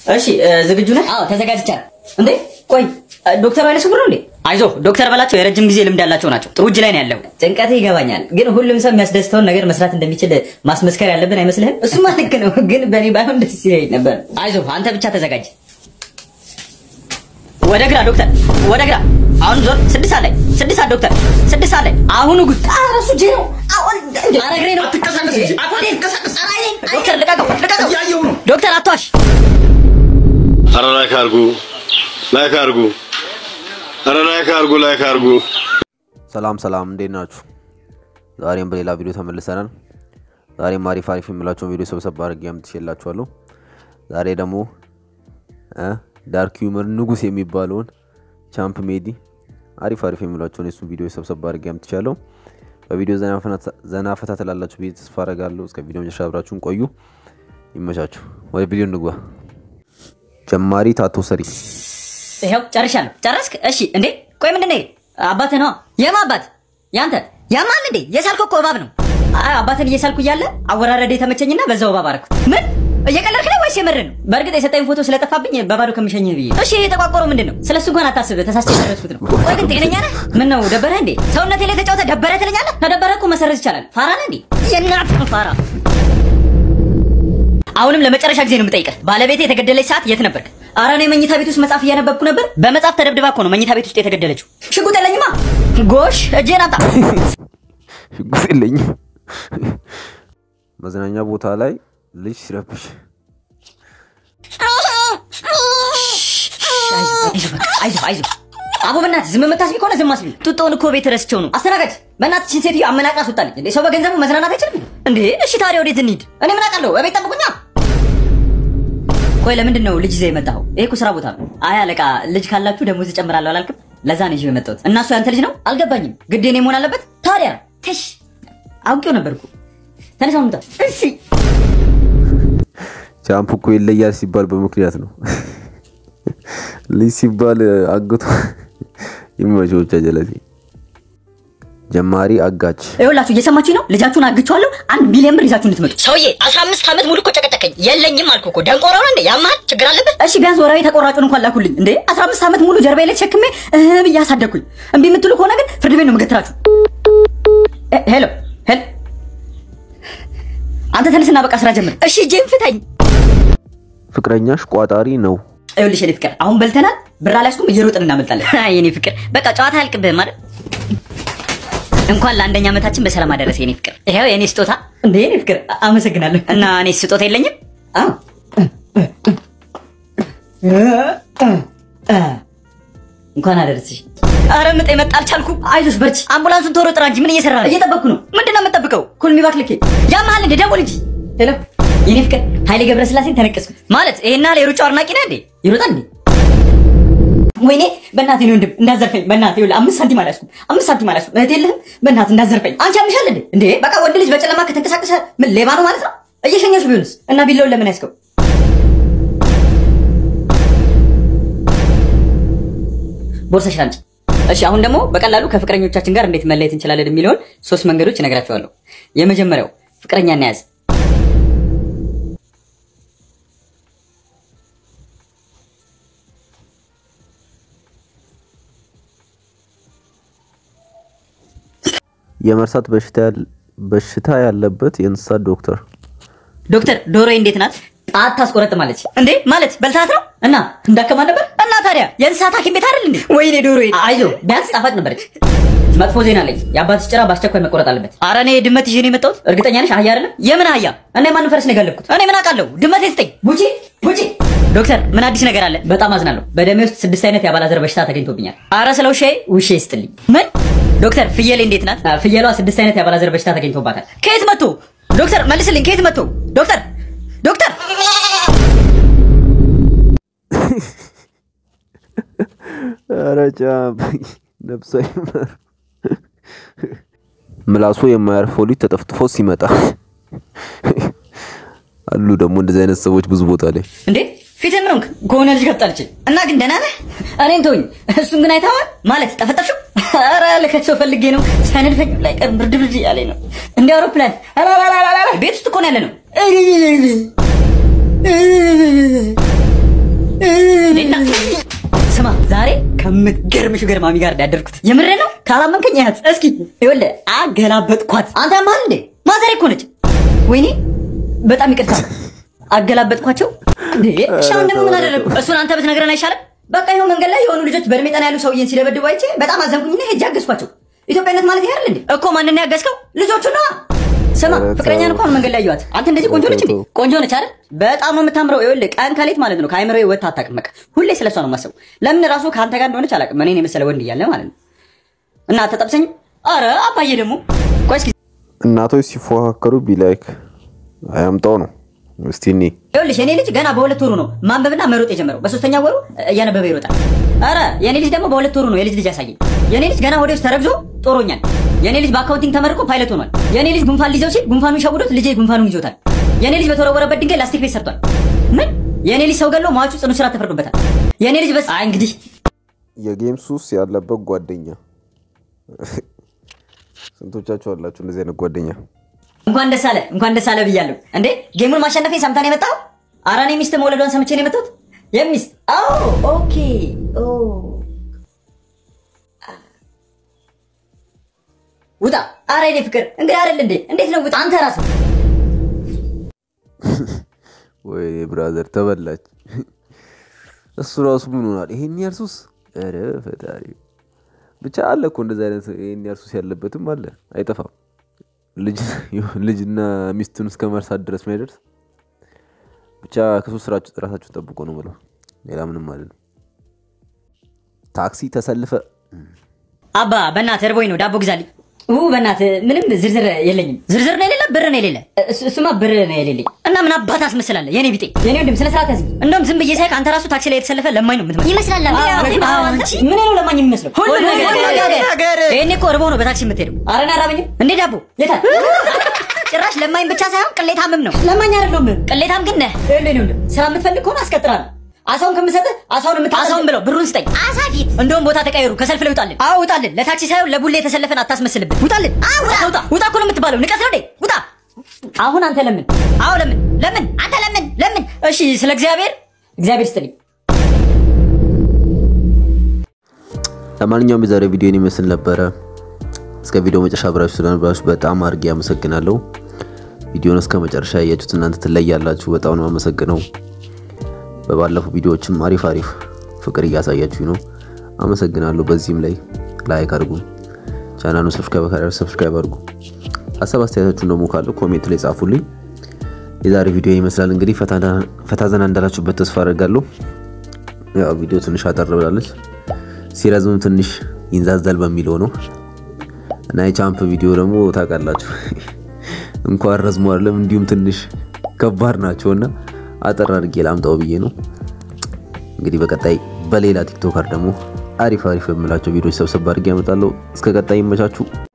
እሺ እ፣ ዝግጁ ነህ? አዎ ተዘጋጅቻለሁ። እንዴ ቆይ እ፣ ዶክተር ኃይለ ስውር ነው እንዴ? አይዞ ዶክተር በላቸው የረጅም ጊዜ ልምድ ያላቸው ናቸው። ጥሩ እጅ ላይ ነው ያለው። ጭንቀት ይገባኛል፣ ግን ሁሉም ሰው የሚያስደስተውን ነገር መስራት እንደሚችል ማስመስከር ያለብን አይመስልህም? እሱማ ልክ ነው፣ ግን በእኔ ባይሆን ደስ ይለኝ ነበር። አይዞ አንተ ብቻ ተዘጋጅ። ወደ ግራ ዶክተር፣ ወደ ግራ። አሁን ዞር። ስድስት ሰዓት ላይ ስድስት ሰዓት ዶክተር፣ ስድስት ሰዓት ላይ አሁኑ ጉድ። ኧረ እሱ እጄ ነው። አሁን ኧረ እግሬ ነው። አትንቀሳቀስ እንጂ፣ አትንቀሳቀስ። ዶክተር ልቀቀው፣ ልቀቀው። እያየሁ ነው። ዶክተር አትዋሽ። አረ ላይክ አርጉ፣ ላይክ አርጉ፣ አረ ላይክ አርጉ፣ ላይክ አርጉ። ሰላም ሰላም፣ እንዴት ናችሁ? ዛሬም በሌላ ቪዲዮ ተመልሰናል። ዛሬም አሪፍ አሪፍ የምላቸውን ቪዲዮ ሰብሰብ አድርጌ አምጥቼላችኋለሁ። ዛሬ ደግሞ እ ዳርክ ሂውመር ንጉስ የሚባለውን ቻምፕ ሜዲ አሪፍ አሪፍ የሚሏቸውን የሱ ቪዲዮ ሰብሰብ አድርጌ አምጥቻለሁ። በቪዲዮ ዘና ፈታ ትላላችሁ ብዬ ተስፋ አደርጋለሁ። እስከ ቪዲዮ መጨረሻ አብራችሁን ቆዩ። ይመቻችሁ። ወደ ቪዲዮ እንግባ። ጀማሪ ታቶ ሰሪ ይኸው ጨርሻለሁ። ጨረስክ? እሺ። እንዴ ቆይ ምንድን ነው? አባትህ ነዋ። የማ አባት? ያንተ ያማል እንዴ? የሳልከው እኮ እባብ ነው። አይ አባትን እየሳልኩ እያለ አወራረደ የተመቸኝና በዛው እባብ አደረኩት። ምን እየቀለድክ ነው ወይስ የምር ነው? በእርግጥ የሰጠኝ ፎቶ ስለጠፋብኝ በባዶ ከሚሸኝህ ብዬ። እሺ የተቋቆረው ምንድን ነው? ስለሱ እንኳን አታስብ፣ ተሳስቼ የደረስኩት ነው። ቆይ ግን ጤነኛ ነህ? ምን ነው ደበረህ እንዴ? ሰውነቴ ላይ ተጫውተ ደበረ ትለኛለህ? ከደበረ እኮ መሰረዝ ይቻላል። ፋራ ነህ እንዴ? የእናትህ ፋራ። አሁንም ለመጨረሻ ጊዜ ነው የምጠይቅህ፣ ባለቤቴ የተገደለች ሰዓት የት ነበርክ? ኧረ እኔ መኝታ ቤት ውስጥ መጽሐፍ እያነበብኩ ነበር። በመጽሐፍ ተደብድባ እኮ ነው መኝታ ቤት ውስጥ የተገደለችው። ሽጉጥ የለኝማ። ጎሽ እጄን አምጣ። ሽጉጥ የለኝም። መዝናኛ ቦታ ላይ ልጅ ሲረብሽ አይዞህ በቃ አይዞህ አይዞህ። አቦ በእናትህ ዝም የምታስቢ ከሆነ ዝም አስቢ። ጡጦውን እኮ ቤት ረስቸው ነው። አስተናጋጅ በእናትህ ችን ሴትዮ አመናቅራ አስወጣልኝ። እንዴ ሰው በገንዘቡ መዝናናት አይችልም እንዴ? እሺ ታዲያ ወዴት እንሂድ? እኔ ምን አውቃለሁ? እቤት ጠብቁኛ። ቆይ ለምንድን ነው ልጅ ይዘህ የመጣኸው? ይሄ እኮ ስራ ቦታ ነው። አይ አለቃ፣ ልጅ ካላችሁ ደሞዝ እጨምራለሁ አላልክም? ለዛ ነው ይዤው የመጣሁት። እና እሱ ያንተ ልጅ ነው? አልገባኝም። ግዴ እኔ መሆን አለበት? ታዲያ ተሽ አውቄው ነበርኩ። ተነሳ ምጣ። እሺ ቻምፕ እኮ ይለያል ሲባል በምክንያት ነው። ልጅ ሲባል አግቶ የሚመቸው ብቻ ጀለሴ ጀማሪ አጋች ይኸውላችሁ እየሰማችሁ ነው። ልጃችሁን አግቼዋለሁ። አንድ ሚሊዮን ብር ይዛችሁ እንድትመጡ። ሰውዬ 15 ዓመት ሙሉ እኮ ጨቀጨቀኝ። የለኝም አልኩ እኮ ደንቆሮ ነው እንዴ? ያማል ችግር አለበት? እሺ ቢያንስ ወራዊ ተቆራጩን እንኳን ላኩልኝ እንዴ። 15 ዓመት ሙሉ ጀርባዬ ላይ ተሸክሜ እህ ብዬ አሳደግኩኝ። እምቢ የምትሉ ከሆነ ግን ፍርድ ቤት ነው የምገትራችሁ። እ- ሄሎ ሄሎ፣ አንተ ተነስና በቃ ስራ ጀምር። እሺ እጄን ፍታኝ። ፍቅረኛሽ ቋጣሪ ነው። ይኸውልሽ የኔ ፍቅር አሁን በልተናል። ብር አልያዝኩም፣ እየሮጥን እናመልጣለን። አይ የኔ ፍቅር በቃ ጨዋታ አያልቅብህም አይደል? እንኳን ለአንደኛ ዓመታችን በሰላም አደረሰ የኔ ፍቅር። ይኸው የኔ ስጦታ። እንዴ የኔ ፍቅር አ- አመሰግናለሁ። እና እኔ ስጦታ የለኝም? አዎ እንኳን አደረስሽ። አረ ምጥ የመጣ አልቻልኩም። አይዞሽ በርቺ። አምቡላንሱን ቶሎ ጥራ እንጂ ምን እየሰራ ነው? እየጠበቅኩ ነው። ምንድን ነው የምጠብቀው? ኩልሚ ባክልኬ ያመሃል እንደ ደውል እንጂ። ሄሎ የኔ ፍቅር ኃይሌ ገብረስላሴን ተነቀስኩት። ማለት ይሄና የሩጫው አድናቂ ነህ እንዴ? ይሮጣል እንዴ? ወይኔ በእናትህ ነው ወንድም እንዳዘርፈኝ። በእናትህ ይኸውልህ አምስት ሳንቲም አልያዝኩም፣ አምስት ሳንቲም አልያዝኩም። እህት የለህም? በእናትህ እንዳዘርፈኝ። አንቺ ያምሻል እንዴ? እንዴ በቃ ወንድ ልጅ በጨለማ ከተንቀሳቀሰ ምን ሌባ ነው ማለት ነው? እየሸኘሽ ቢሆንስ? እና ቢለውን ለምን ያዝከው? ቦርሳሽን አምጪ። እሺ አሁን ደግሞ በቀላሉ ከፍቅረኞቻችን ጋር እንዴት መለየት እንችላለን የሚለውን ሶስት መንገዶች እነግራችኋለሁ። የመጀመሪያው ፍቅረኛ እናያዝ። የመርሳት በሽታ ያል- በሽታ ያለበት የእንስሳት ዶክተር ዶክተር ዶሮዬ እንዴት ናት? ጣት ታስቆረጥማለች እንዴ? ማለት በልታት ነው እና እንዳከማ ነበር እና ታዲያ የእንስሳት ሐኪም ቤት አይደል እንዴ? ወይኔ ዶሮዬ፣ አይዞ ቢያንስ ጣፋጭ ነበረች። መጥፎ ዜና አለኝ። የአባትሽ ጭራ በአስቸኳይ መቆረጥ አለበት። ኧረ እኔ ድመት ይዤ ነው የመጣሁት። እርግጠኛ ነሽ? አህያ አይደለም? የምን አህያ? እና የማንን ፈረስ ነው የጋለብኩት? እኔ ምን አውቃለሁ? ድመት ስጠኝ። ቡቺ ቡቺ። ዶክተር ምን አዲስ ነገር አለ? በጣም አዝናለሁ። በደሜ ውስጥ ስድስት አይነት የአባላዘር በሽታ ተገኝቶብኛል። ኧረ ስለ ውሻዬ ውሼ ይስጥልኝ። ምን ዶክተር ፍየሌ እንዴት ናት? አ፣ ፍየሏ ስድስት አይነት የአባላዘር በሽታ ተገኝቶባታል። ከየት መጥቶ? ዶክተር መልስልኝ። ከየት መጥቶ? ዶክተር ዶክተር ኧረ ጫምፕ ነብሷ ይማር። ምላሱ የማያርፈው ልጅ ተጠፍጥፎ ሲመጣ አሉ ደግሞ እንደዚህ አይነት ሰዎች ብዙ ቦታ ላይ እንዴ ፊትህ ምን ሆንክ? ከሆነ ልጅ ገብጣልች እና ግን ደህና ነህ? እኔን ተውኝ። እሱን ግን አይተኸዋል ማለት ጠፈጠፍሽው? ኧረ ልከቸው ፈልጌ ነው ሳይነድፈኝ ላይ ቀር ብርድ ብርድ እያለኝ ነው እንደ አውሮፕላን ቤት ውስጥ እኮ ነው ያለ ነው። ከምትገርም ሹገር ማሚ ጋር ያደርኩት የምሬ ነው። ካላመንከኝ ያት እስኪ ይኸውልህ አገላበጥኳት። አንተ ማል እንዴ ማዘሬ እኮ ነች። ወይኔ በጣም ይቅርታ አገላበጥኳቸው። እንዴ እሺ አሁን ደግሞ ምን አደረግኩ? እሱን አንተ ብትነግረን አይሻልም? በቃ ይኸው መንገድ ላይ የሆኑ ልጆች በእድሜ ጠና ያሉ ሰውዬን ሲደበድቡ አይቼ በጣም አዘንኩኝና ሄጄ አገዝኳቸው። ኢትዮጵያነት ማለት ይሄ አይደል እንዴ? እኮ ማንን ያገዝከው? ልጆቹ ነዋ። ስማ ኧረ ተው። ፍቅረኛን እንኳን መንገድ ላይ ያዩዋት። አንተ እንደዚህ ቆንጆ ነች እንዴ? ተው፣ ተው። ቆንጆ ነች አይደል? በጣም ነው የምታምረው። ይኸውልህ ቀን ከሌት ማለት ነው ከአይምሮ ወጥታ አታውቅም። በቃ ሁሌ ስለሷ ነው የማስበው። ለምን ራሱ ከአንተ ጋር እንደሆነች አላውቅም። እኔን የመሰለ ወንድ እያለ ማለት ነው። እና ተጠብሰኝ። አረ አባዬ ደግሞ ቆይ እስኪ እናቶች ሲፎካከሩ ቢላይክ አያምጣው ነው። እስቲ እኔ ይኸውልሽ የኔ ልጅ ገና በሁለት ወሩ ነው ማንበብና መሮጥ የጀመረው። በሶስተኛ ወሩ እያነበበ ይሮጣል። አረ የኔ ልጅ ደግሞ በሁለት ወሩ ነው የልጅ ልጅ ያሳየኝ። የኔ ልጅ ገና ወደ ውስጥ ተረግዞ ጦሮኛል። የኔ ልጅ በአካውንቲንግ ተመርቆ ፓይለት ሆኗል። የኔ ልጅ ጉንፋን ሊይዘው ሲል ጉንፋኑን ሸውዶት ልጄ ጉንፋኑን ይዞታል። የኔ ልጅ በተወረወረበት ድንጋይ ላስቲክ ቤት ሰርቷል። ምን የኔ ልጅ ሰው ገሎ ሟቹ ጽኑ ስራ ተፈርዶበታል። የኔ ልጅ በስ አይ እንግዲህ የጌም ሱስ ያለበት ጓደኛ ስንቶቻችሁ አላችሁ እንደዚህ አይነት ጓደኛ? እንኳን ደስ አለ እንኳን ደስ አለ ብያለሁ። እንዴ ጌሙን ማሸነፌን ሰምታ ነው የመጣው? ኧረ እኔ ሚስት መውለዷን ሰምቼ ነው የመጣሁት። የሚስት አዎ፣ ኦኬ ኦ ውጣ። ኧረ የኔ ፍቅር እንግዲህ አይደል እንዴ? እንዴት ነው ውጣ? አንተ ራስህ ወይ ብራዘር ተበላች። እሱ ራሱ ምን ሆናል? ይሄን ያህል ሱስ? ኧረ ፈጣሪ ብቻ አለ እኮ እንደዚህ አይነት ይሄን ያህል ሱስ ያለበትም አለ፣ አይጠፋም። ልጅ ልጅና ሚስቱን እስከ መርሳት ድረስ የሚያደርስ ብቻ ከሱስ ስራችሁ ራሳችሁን ጠብቆ ነው ብለው ሌላ ምንም አለ ታክሲ ተሰልፈ አባ በእናትህ እርቦኝ ነው ዳቦ ግዛልኝ። ኡ በእናትህ ምንም ዝርዝር የለኝም። ዝርዝር ነው የሌለ ብር ነው የሌለ። እሱ- እሱማ ብር ነው የሌለኝ እና ምን አባት አስመስላለህ? የኔ ቢጤ የኔ ወንድም ስነ ስርዓት ያዝ። እንደውም ዝም ብዬ ሳይክ አንተ ራሱ ታክሲ ላይ የተሰለፈ ለማኝ ነው የምትመስለው። ይመስላል። አዎ፣ አዎ፣ አንቺ ምን ነው ለማኝ የሚመስለው? ሁሉ ነገር ይሄኔ እኮ እርቦህ ነው በታክሲ የምትሄደው። ኧረ እኔ አራበኝም እንዴ ዳቦ የታል? ጭራሽ ለማኝ ብቻ ሳይሆን ቅሌታምም ነው። ለማኝ አይደለሁም ቅሌታም ግን ነህ። ይኸውልህ እኔ ወንድም ስራ የምትፈልግ ከሆነ አስቀጥራለሁ። አሳውን ከምሰጥህ አሳውን የምታ አሳውን ብለው ብሩን ስጠኝ። አሳ ፊት እንደውም ቦታ ተቀየሩ። ከሰልፍ ላይ ውጣልን። አዎ ውጣልን። ለታክሲ ሳይሆን ለቡሌ የተሰለፈን አታስመስልብን። ውጣልን። አዎ ውጣ ውጣ ውጣ እኮ ነው የምትባለው። ንቀት ነው እንዴ? ውጣ። አሁን አንተ ለምን? አዎ ለምን? ለምን? አንተ ለምን? ለምን? እሺ ስለ እግዚአብሔር እግዚአብሔር ስጥልኝ። ለማንኛውም የዛሬ ቪዲዮን ይመስል ነበረ። እስከ ቪዲዮ መጨረሻ አብራችሁ ስለነበራችሁ በጣም አድርጌ አመሰግናለሁ። ቪዲዮን እስከ መጨረሻ ያያችሁት እናንተ ትለያላችሁ። በጣም ነው አመሰግነው። በባለፉ ቪዲዮዎችም አሪፍ አሪፍ ፍቅር እያሳያችሁ ነው። አመሰግናለሁ። በዚህም ላይ ላይክ አድርጉ፣ ቻናሉን ሰብስክራይብ ካላደረጉ ሰብስክራይብ አድርጉ። ሀሳብ አስተያየታችሁን ደግሞ ካለ ኮሜንት ላይ ጻፉልኝ። የዛሬ ቪዲዮ ይመስላል እንግዲህ ፈታ ዘና እንዳላችሁበት ተስፋ አደርጋለሁ። ያው ቪዲዮ ትንሽ አጠር ብላለች፣ ሲረዝምም ትንሽ ይንዛዛል በሚለው ነው እና የቻምፕ ቪዲዮ ደግሞ ታውቃላችሁ እንኳን ረዝሞ አይደለም እንዲሁም ትንሽ ከባድ ናቸውና አጠር አድርጌ ላምጣው ብዬ ነው። እንግዲህ በቀጣይ በሌላ ቲክቶከር ደግሞ አሪፍ አሪፍ የምላቸው ቪዲዮዎች ሰብሰብ አድርጌ ያመጣለሁ። እስከ ቀጣይ ይመቻችሁ።